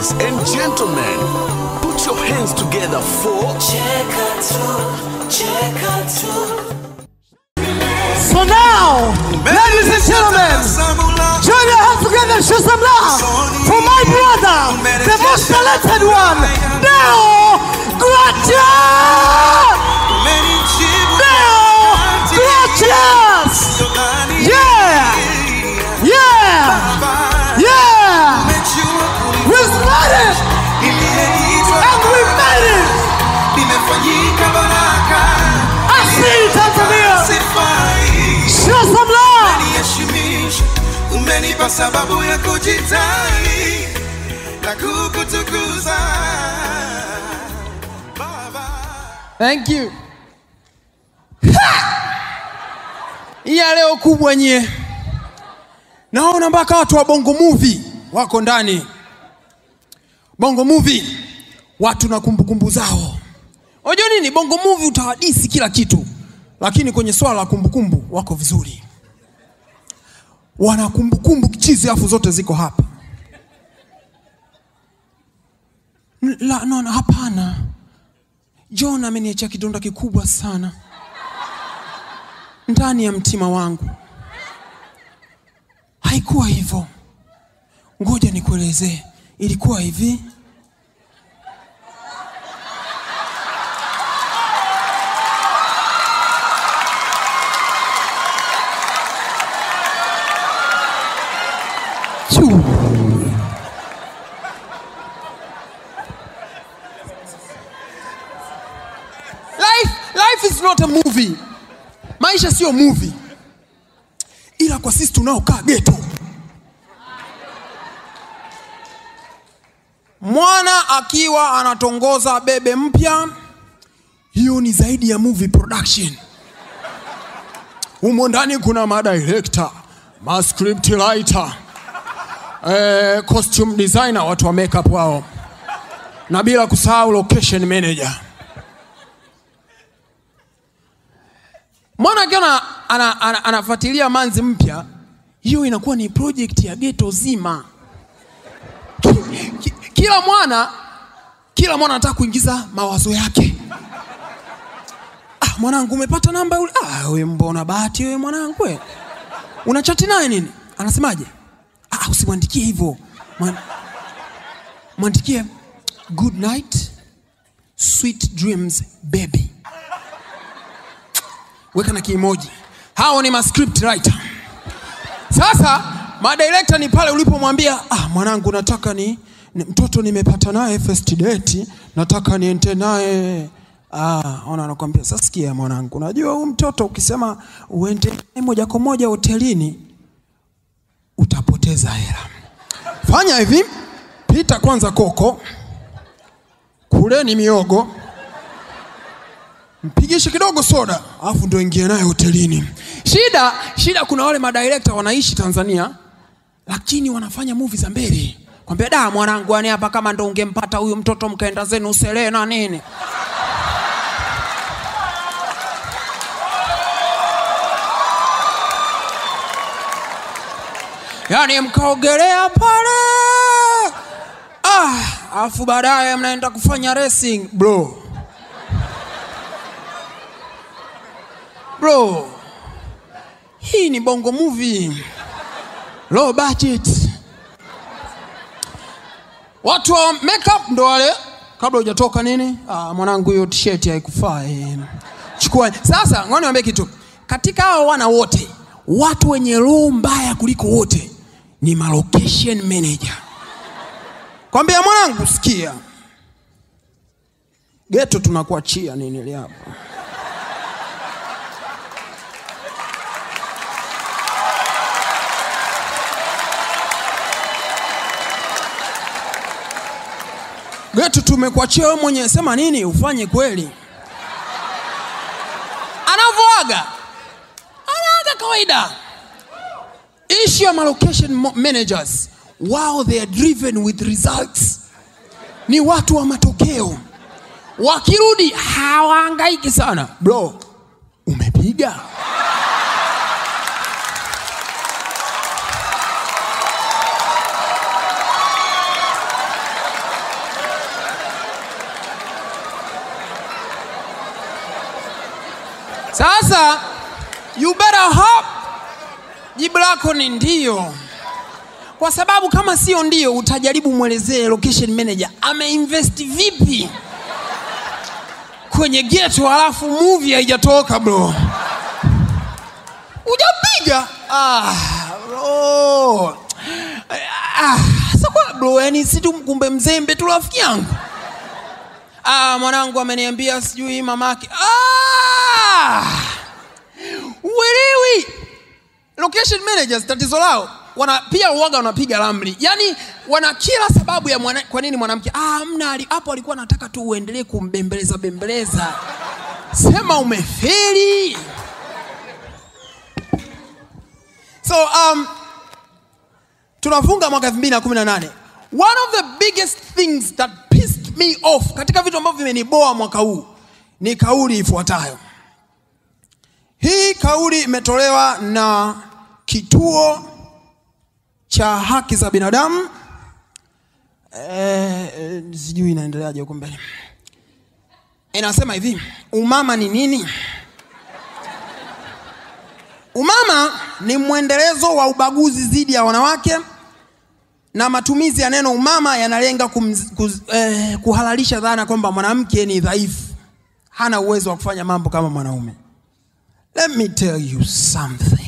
Ladies and gentlemen, put your hands together for So now, ladies and gentlemen, join your hands together and show some love for my brother, the most talented one, Neo Gracias! Neo Gracias! Yeah! Yeah! Yeah! We started and we made it! Nimefanyika baraka, Asili Tanzania! sifai Show some love! niheshimisha, umenipa sababu ya kujitai na kukutukuza Baba. Thank you. Hii ya leo kubwa nyie. Naona mpaka watu wa Bongo Movie wako ndani. Bongo Movie watu na kumbukumbu zao. Unajua nini? Bongo Movie utawadisi kila kitu, lakini kwenye swala la kumbukumbu wako vizuri. Wana kumbukumbu chizi, afu zote ziko hapa. N- La, no, no, hapana. John ameniachia kidonda kikubwa sana ndani ya mtima wangu. Haikuwa hivyo, ngoja nikuelezee. Ilikuwa hivi. Chuu. Life, life is not a movie. Maisha sio movie, ila kwa sisi tunaokaa geto, mwana akiwa anatongoza bebe mpya, hiyo ni zaidi ya movie production. Humo ndani kuna madirector, ma script writer, eh, costume designer, watu wa makeup wao, na bila kusahau location manager. mwana akiwa ana, ana, ana, anafuatilia manzi mpya, hiyo inakuwa ni project ya geto zima. Ki- ki- Kila mwana kila mwana anataka kuingiza mawazo yake. Ah, mwanangu umepata namba yule? Ah, we mbona bahati wewe mwanangu we. Una chati naye nini? Anasemaje? Ah, usimwandikie hivyo. Mwan- Mwandikie good night, sweet dreams baby weka na kiimoji. Hao ni ma script writer. Sasa madirector ni pale ulipomwambia ah, mwanangu nataka ni, ni mtoto nimepata naye first date, nataka niende naye Ah, ona anakuambia sasa, sikia mwanangu, unajua huyu mtoto ukisema uende naye moja kwa moja hotelini utapoteza hela. Fanya hivi, pita kwanza koko, kuleni miogo, mpigishe kidogo soda alafu ndo ingie naye hotelini. Shida shida, kuna wale madirekta wanaishi Tanzania lakini wanafanya movie za mbele, kwambia da mwanangu, yani hapa kama ndo ungempata huyu mtoto mkaenda zenu Serena nini yani mkaogelea pale ah, alafu baadaye mnaenda kufanya racing bro bro hii ni bongo movie low budget watu wa makeup ndo wale kabla hujatoka nini ah, mwanangu hiyo t-shirt haikufaa eh. chukua sasa ngoja niwaambie kitu katika hao wana wote watu wenye roho mbaya kuliko wote ni ma location manager kwambia mwanangu sikia geto tunakuachia nini li hapa geto tumekuachia wewe mwenyewe sema nini ufanye kweli anavyoaga anaaga kawaida issue ya ma location mo- managers wao they are driven with results ni watu wa matokeo wakirudi hawaangaiki sana bro umepiga Sasa you better hope jibu lako ni ndio, kwa sababu kama sio ndio, utajaribu mwelezee location manager ameinvest vipi kwenye geto, halafu movie haijatoka bro, ujapiga ah, bro. Ah, sasa kwa bro, yani si tu kumbe mzembe tu rafiki yangu ah, mwanangu ameniambia sijui mamake ah, uelewi location managers tatizo lao wana pia uoga wanapiga ramli yaani wana kila sababu ya mwana, kwa nini mwanamke ah, mna ali- hapo alikuwa anataka tu uendelee kumbembeleza bembeleza sema umefeli so um, tunafunga mwaka 2018 one of the biggest things that pissed me off katika vitu ambavyo vimeniboa mwaka huu ni kauli ifuatayo hii kauli imetolewa na kituo cha haki za binadamu eh, eh, sijui inaendeleaje huko mbele inasema hivi umama ni nini umama ni mwendelezo wa ubaguzi dhidi ya wanawake na matumizi ya neno umama yanalenga kumz, kuz, eh, kuhalalisha dhana kwamba mwanamke ni dhaifu hana uwezo wa kufanya mambo kama mwanaume let me tell you something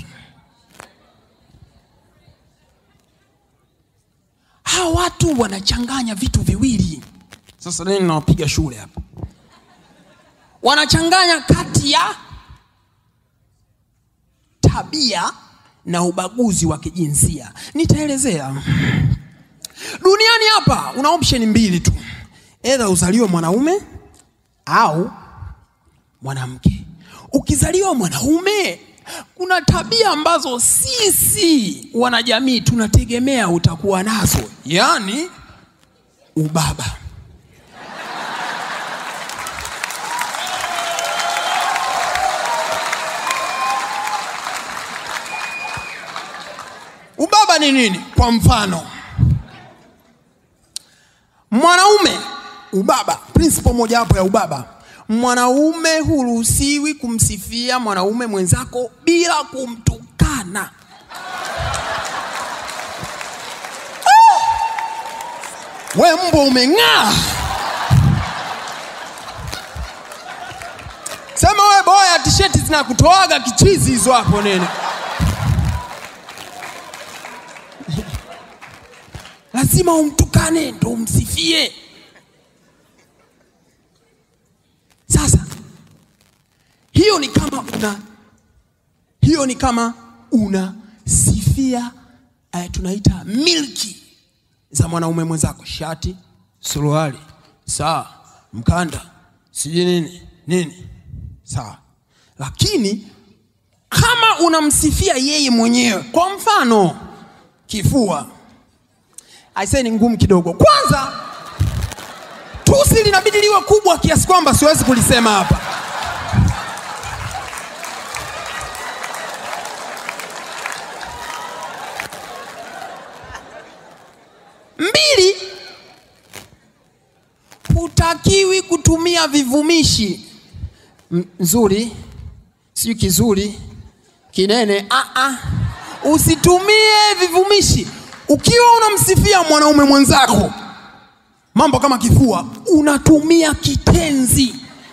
hawa watu wanachanganya vitu viwili sasa nini nawapiga shule hapa wanachanganya kati ya tabia na ubaguzi wa kijinsia nitaelezea duniani hapa una option mbili tu edha uzaliwe mwanaume au mwanamke ukizaliwa mwanaume kuna tabia ambazo sisi wanajamii tunategemea utakuwa nazo yaani ubaba ubaba ni nini kwa mfano mwanaume ubaba principle mojawapo ya ubaba mwanaume huruhusiwi kumsifia mwanaume mwenzako bila kumtukana Ah! we mbwa umeng'aa sema we boya tisheti zinakutoaga kichizi hizo hapo nini lazima umtukane ndo umsifie sasa hiyo ni kama una hiyo ni kama unasifia eh, tunaita milki za mwanaume mwenzako shati suruali saa mkanda sijui nini nini sawa lakini kama unamsifia yeye mwenyewe kwa mfano kifua aisee ni ngumu kidogo kwanza tusi linabidi liwe kubwa kiasi kwamba siwezi kulisema hapa mbili hutakiwi kutumia vivumishi M- nzuri sijui kizuri kinene ah, ah. usitumie vivumishi ukiwa unamsifia mwanaume mwenzako mambo kama kifua unatumia kitenzi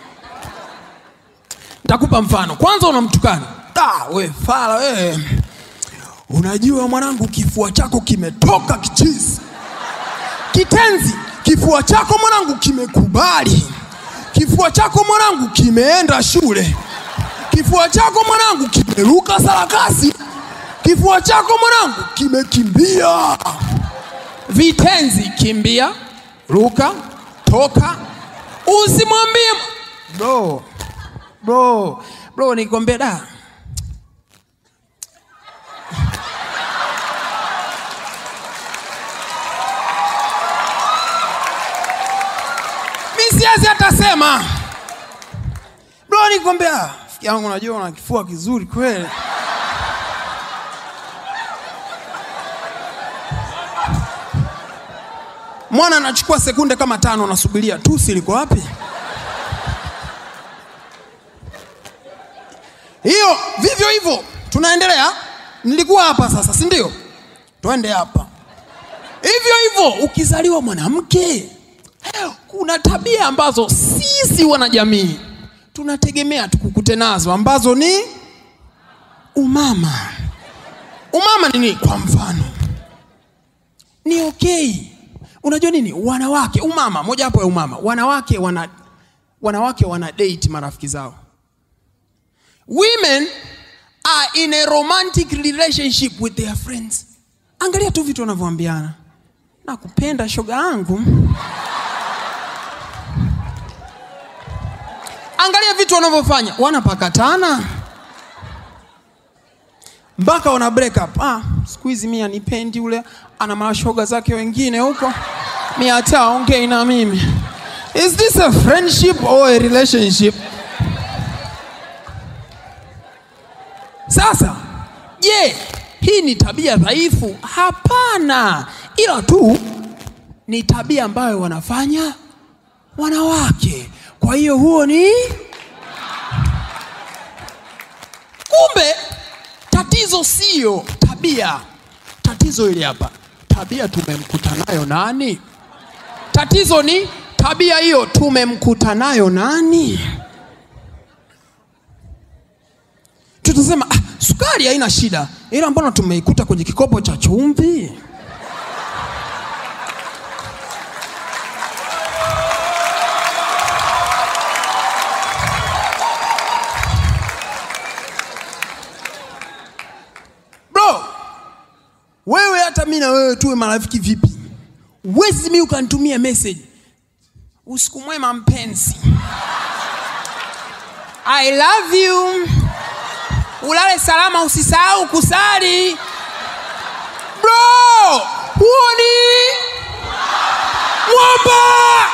nitakupa mfano kwanza unamtukana "Ah, we fala we unajua mwanangu kifua chako kimetoka kichizi kitenzi kifua chako mwanangu kimekubali kifua chako mwanangu kimeenda shule kifua chako mwanangu kimeruka sarakasi kifua chako mwanangu kimekimbia vitenzi kimbia ruka toka usimwambie bro bro bro nikwambia da mi siwezi hata sema bro nikwambia fiki yangu najua una kifua kizuri kweli mwana anachukua sekunde kama tano anasubiria tusi liko wapi hivyo tunaendelea nilikuwa hapa sasa si ndio twende hapa hivyo hivyo ukizaliwa mwanamke kuna tabia ambazo sisi wanajamii tunategemea tukukute nazo ambazo ni umama umama ni nini kwa mfano ni okay unajua nini wanawake umama moja hapo ya umama wanawake wana wanawake wana date marafiki zao women are in a romantic relationship with their friends angalia tu vitu wanavyoambiana nakupenda shoga yangu angalia vitu wanavyofanya wanapakatana mpaka wana break up ah, siku hizi mi anipendi ule ana mashoga zake wengine huko mi hata ongei na mimi is this a friendship or a relationship sasa je hii ni tabia dhaifu hapana ila tu ni tabia ambayo wanafanya wanawake kwa hiyo huo ni kumbe tatizo sio tabia tatizo ili hapa tabia tumemkuta nayo nani tatizo ni tabia hiyo tumemkuta nayo nani tutasema ah, sukari haina shida ila mbona tumeikuta kwenye kikopo cha chumvi bro wewe hata mi na wewe tuwe marafiki vipi wezi mi ukanitumia message usiku mwema mpenzi i love you ulale salama usisahau kusali bro huo ni mwamba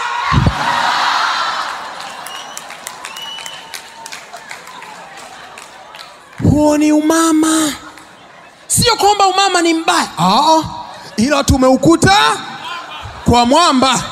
huo ni umama sio kwamba umama ni mbaya Aa, ila tumeukuta kwa mwamba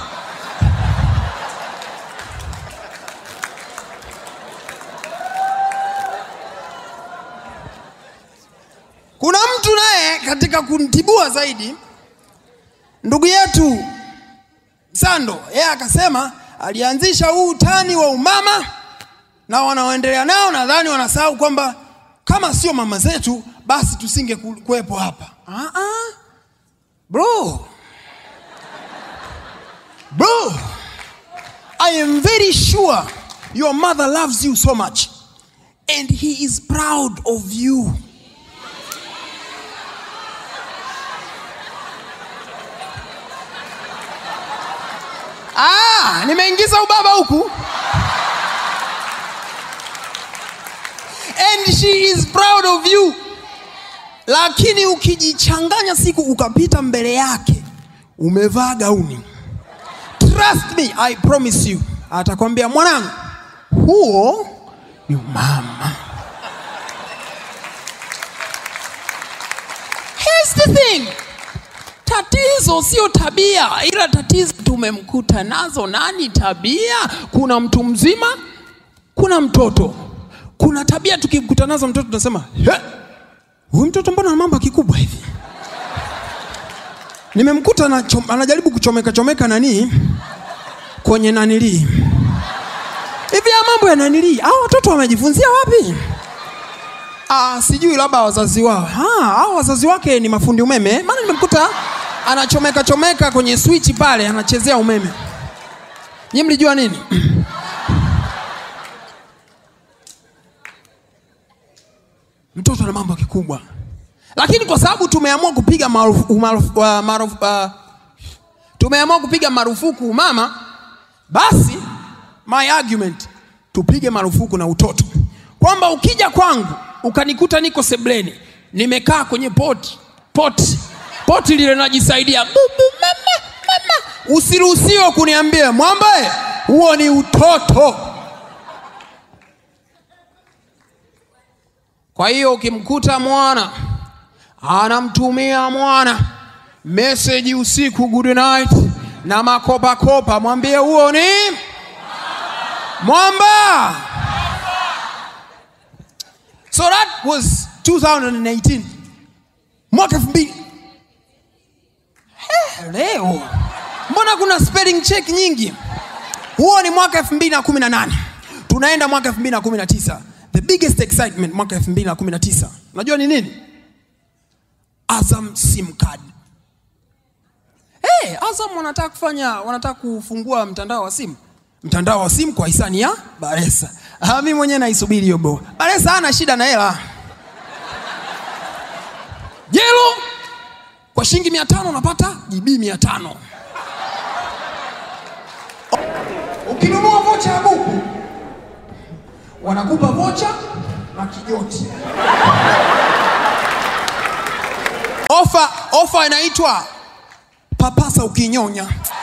kuna mtu naye katika kuntibua zaidi ndugu yetu sando yeye akasema alianzisha huu utani wa umama na wanaoendelea nao nadhani wanasahau kwamba kama sio mama zetu basi tusinge ku- kuwepo hapa ah -ah. bro bro i am very sure your mother loves you so much and he is proud of you ah, nimeingiza ubaba huku and she is proud of you lakini ukijichanganya siku ukapita mbele yake umevaa gauni trust me i promise you atakwambia mwanangu huo ni mama Here's the thing tatizo sio tabia ila tatizo tumemkuta nazo nani tabia kuna mtu mzima kuna mtoto kuna tabia tukimkuta nazo mtoto tunasema "He, huyu mtoto mbona ana mambo ya kikubwa hivi nimemkuta anachom- anajaribu kuchomeka chomeka nanii kwenye nanilii hivi ya mambo ya nanilii hao watoto wamejifunzia wapi Ah, sijui labda wazazi wao. Ah, hao wazazi wake ni mafundi umeme. Maana nimemkuta anachomeka chomeka kwenye switch pale anachezea umeme. Nyinyi mlijua nini? Mtoto ana mambo kikubwa. Lakini kwa sababu tumeamua kupiga marufuku, marufuku, uh, marufuku, uh, tumeamua kupiga marufuku mama, basi my argument tupige marufuku na utoto, kwamba ukija kwangu ukanikuta niko sebleni nimekaa kwenye poti poti poti lile najisaidia bubu mama mama, usiruhusiwe kuniambia mwambaye, huo ni utoto. Kwa hiyo ukimkuta mwana anamtumia mwana meseji usiku good night na makopakopa, mwambie huo ni mwamba. So that was 2018 mwaka elfu mbili Eh, leo mbona kuna spelling check nyingi huo ni mwaka 2018 tunaenda mwaka 2019 the biggest excitement mwaka 2019 unajua ni nini azam sim card hey, azam wanataka kufanya wanataka kufungua mtandao wa simu mtandao wa simu kwa hisani ya baresa ah, mi mwenyewe naisubiri hiyo bo baresa hana shida na hela jelo kwa shilingi mia tano unapata gb mia tano ukinunua vocha ya buku wanakupa vocha na kijoti ofa ofa inaitwa papasa ukinyonya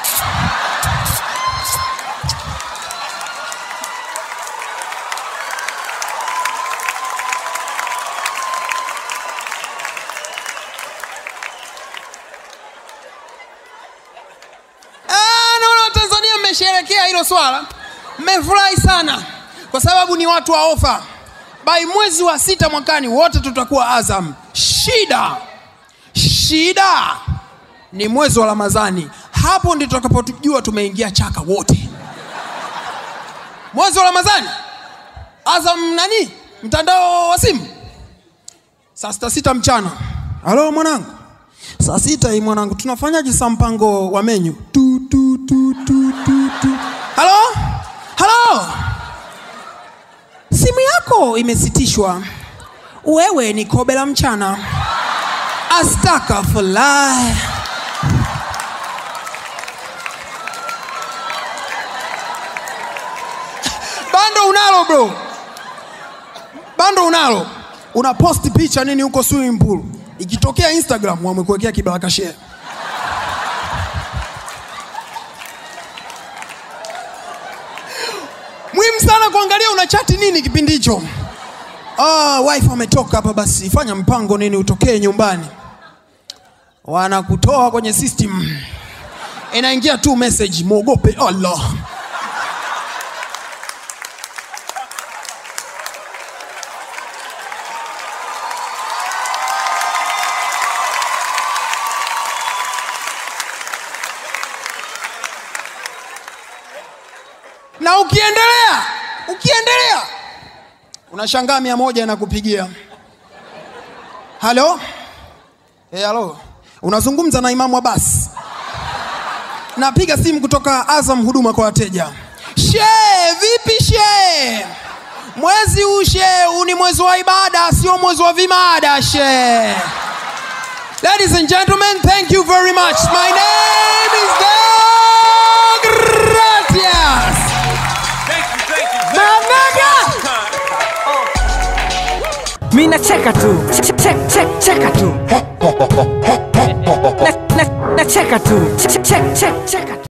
Ah, naona watanzania mmesherekea hilo swala mmefurahi sana kwa sababu ni watu wa ofa bai mwezi wa sita mwakani wote tutakuwa azam shida shida ni mwezi wa ramadhani hapo ndi tutakapojua tumeingia chaka wote mwezi wa ramadhani azam nani mtandao wa simu saa sita sita mchana halo mwanangu saa sita hii mwanangu tunafanyaje sa mpango wa menyu tu, tu, tu, tu, tu, tu. halo halo simu yako imesitishwa wewe ni kobe la mchana astakafullah bando unalo bro bando unalo una post picha nini huko swimming pool ikitokea instagram wamekuwekea kibaraka share muhimu sana kuangalia una chati nini kipindi hicho ah, wife ametoka hapa basi fanya mpango nini utokee nyumbani wanakutoa kwenye system inaingia tu message mwogope allah na ukiendelea ukiendelea unashangaa mia moja inakupigia halo hey, halo unazungumza na imamu abasi napiga simu kutoka azam huduma kwa wateja she vipi she mwezi huu she huu ni mwezi wa ibada sio mwezi wa vimada she ladies and gentlemen thank you very much my name is Deogratias mi nacheka tu Che- che- che- cheka tu Na- na- nacheka tu Che- che- che- cheka tu